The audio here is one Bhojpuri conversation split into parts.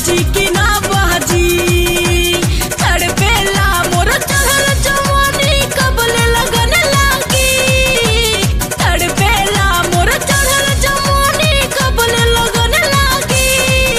बाजी की ना बाजी तड़पेला मोर चढ़ल जवानी कबले लगन लागी तड़पेला मोर चढ़ल जवानी कबले लगन लागी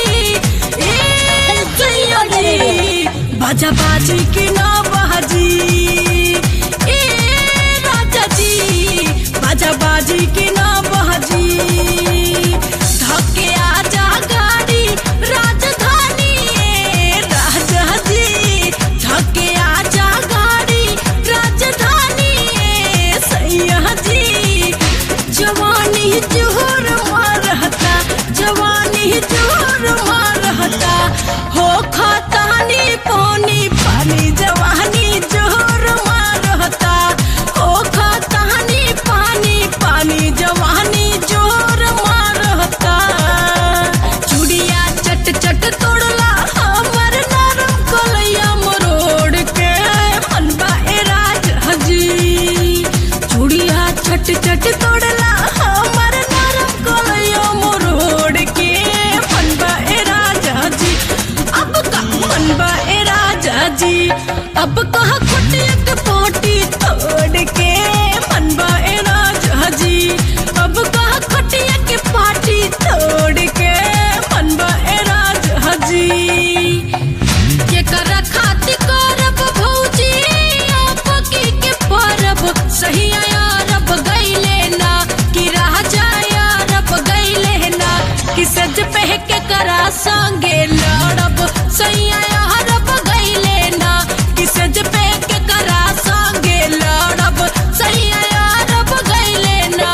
ए सैया जी बाजा बाजी की ना बाजी ए राजा जी बाजा बाजी की ना बाजी धक्के आजा गाड़ी राजधानी ए राजा जी धक्के आजा गाड़ी राजधानी ए सैया जी जवानी जोर मारहता जवानी जोर मारहता हो खतानी पानी पानी जवानी जोर मारहता हो खतानी पानी पानी जवानी जोर मारहता चुड़िया चट चट तोड़ला हमर नरम कलैया मरोड़ के मनबा ए राज हजी चूड़िया छट छट तोड़ला हमर नरम कलैया मरोड़ के मनबा ए राजा जी अब का मनबा ए राजा जी अब कहा कुटियक पोटी तोड़ के मनबा ए राजा जी अब कहा खटियक पाटी तोड़ के मनबा ए राजा जी केकर खाति करब भौजी आपकी के परब सही अरब गईले ना कि राजा अरब गईले ना कि सज पह के करा संगे लड़ब सही अरब गईले ना कि सज पह के करा संगे लड़ब सही अरब गईले ना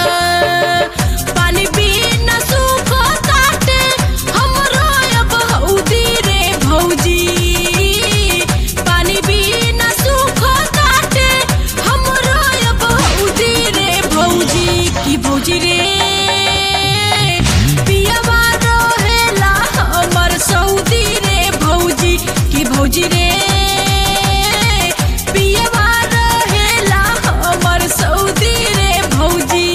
पानी बिना सूखो ताटे हमरो अब हौदी रे भौजी पानी बिना सूखो ताटे हमरो अब हौदी रे भौजी की भौजी रे पियवा रहेला हमर सऊदी रे भौजी की भौजी रे पियवा रहेला हमर सऊदी रे भौजी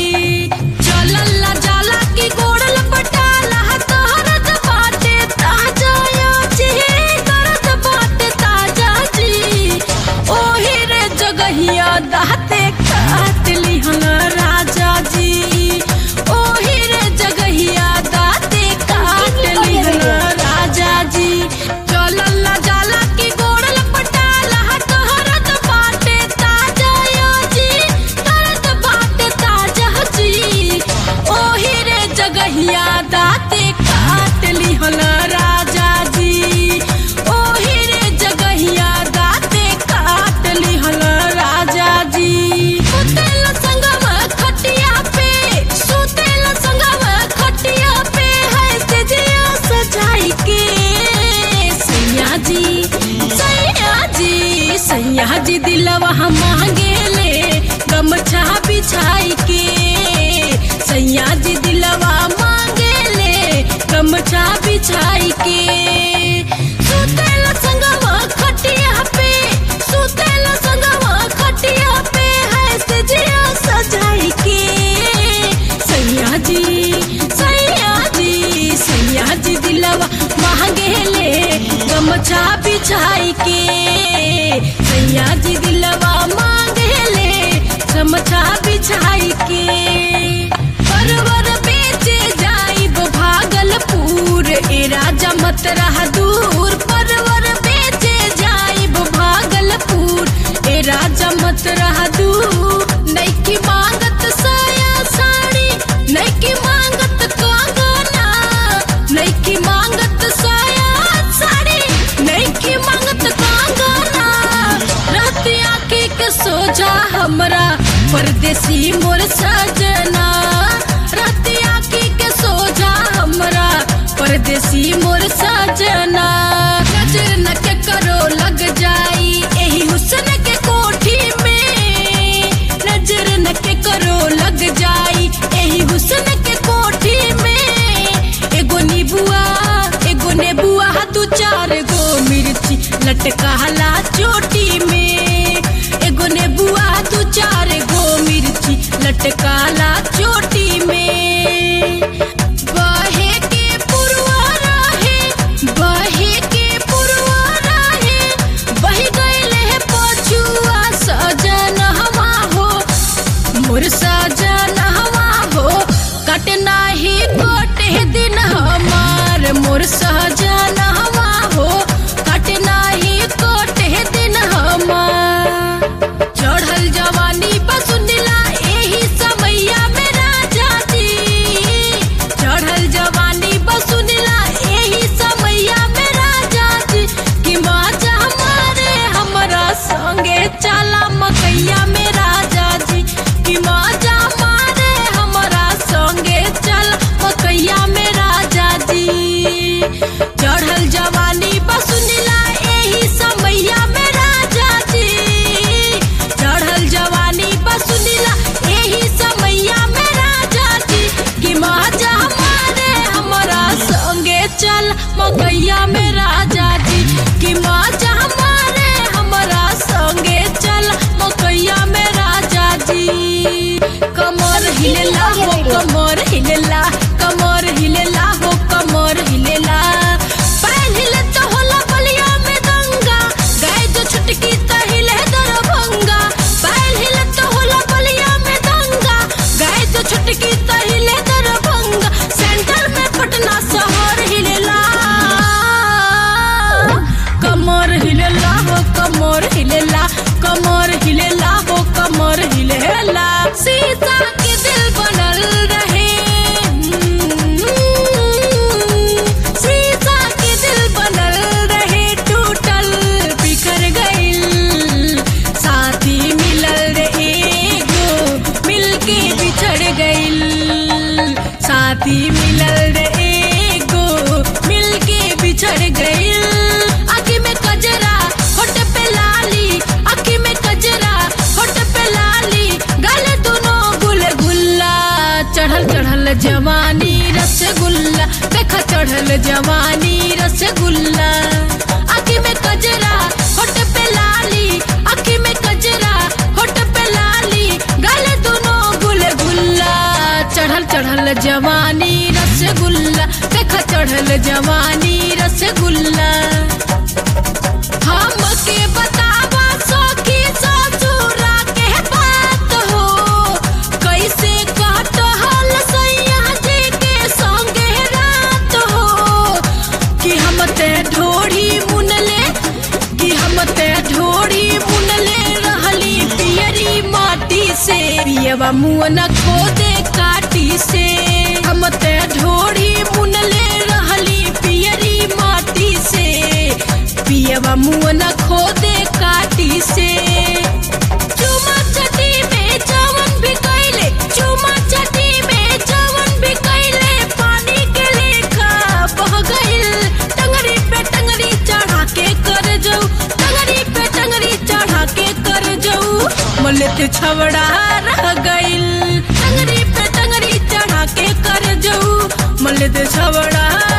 चलला जाला की गोड़ल पटाला तहरत बाटे ताजा या जी करत बाटे ताजा जी ओही रे जगहिया दाते काट लिहन राजा जी ओही रे जगहिया दाते काट लिहन राजा जी चलला जाला की गोड़ल पटाला तहरत बाटे ताजा या जी करत बाटे ताजा जी ओही रे जगहिया दाते काट लिहन राजा जी ओही रे जगहिया दाते काट लिहन राजा जी सुतेल संगम खटिया पे सुतेल संगम खटिया पे है सजिया सजाई के सैया जी सैया जी सैया जी दिलवा मांगे ले गमछा बिछाई के सैया जी दिलवा मांगे ले गमछा बिछाई के सुतेल संगवा खटिया पे सुतेल संगवा खटिया पे है सजिया सजाई के सैया जी सैया जी सैया जी दिलवा मांगे ले गमछा बिछाई के सैया जी दिलवा मांगे ले गमछा बिछाई के परवर बेचे जाइब भागलपुर ए राजा मत रहा दूर परवर बेचे जाइब भागलपुर ए राजा मत रहा दूर नैकी मांगत साया साड़ी नैकी मांगत कंगना नैकी मांगत साया साड़ी नैकी मांगत कंगना रतिया के के सोजा हमरा परदेसी मोर सजना रतिया के के सोजा हमरा परदेसी मोर सजना नजर न के करो लग जाई एही हुस्न के कोठी में नजर न के करो लग जाई एही हुस्न के कोठी में एगो नीबुआ एगो नेबुआ दू चार गो मिर्ची लटकाला चोटी में एगो नेबुआ दू चार गो मिर्ची लटकाला चोटी में बहे के पुरवा रहे मकैया में राजा जी कि माजा हमारे हमरा संगे चल मकैया में राजा जी कमर हिलेला हो कमर हिलेला कमर हिलेला हो कमर हिलेला पैर हिले तो होला बलिया में दंगा गाय जो छुटकी त हिले दरभंगा पैर हिले तो होला बलिया में दंगा गाय जो छुटकी त हिले दरभंगा सेंटर में पटना शहर हिलेला कमर हिलेला हो कमर हिलेला कमर हिलेला हो कमर हिलेला सीता के दिल बनल रहे सीता के दिल बनल रहे टूटल बिखर गइल साथी मिलल रे एगो मिलके बिछड़ गइल साथी मिलल रे एगो मिलके बिछड़ गइल आँखी में कजरा होठ पे लाली आँखी में कजरा होठ पे लाली गाले दोनों गुल गुल्ला चढ़ल चढ़ल जवानी रसगुल्ला देखा चढ़ल जवानी रसगुल्ला आँखी में कजरा होठ पे लाली आँखी में कजरा होठ पे लाली गाले दोनों गुल गुल्ला चढ़ल चढ़ल जवानी रसगुल्ला देखा चढ़ल जवानी रसगुल्ला हमके बतावा सखी ससुरा के बात हो कैसे कटहल सैया जी के संगे रात हो कि हम ते ढोड़ी मुनले कि हम ते ढोड़ी मुनले रहली पियरी माटी से पियवा मुँह न खोदे काटी से हम ते ढोड़ी मुनले रहली पियरी माटी से पियवा मुँह न खोदे काटी से चुमा चटी में जवन भी कैले चुमा चटी में जवन भी कैले पानी के लेखा बह गइल टंगरी पे टंगरी चढ़ा के कर जाऊ टंगरी पे टंगरी चढ़ा के कर जाऊ मलत छवड़ा रह गइल टंगरी पे टंगरी चढ़ा के कर जाऊ मलत छवड़ा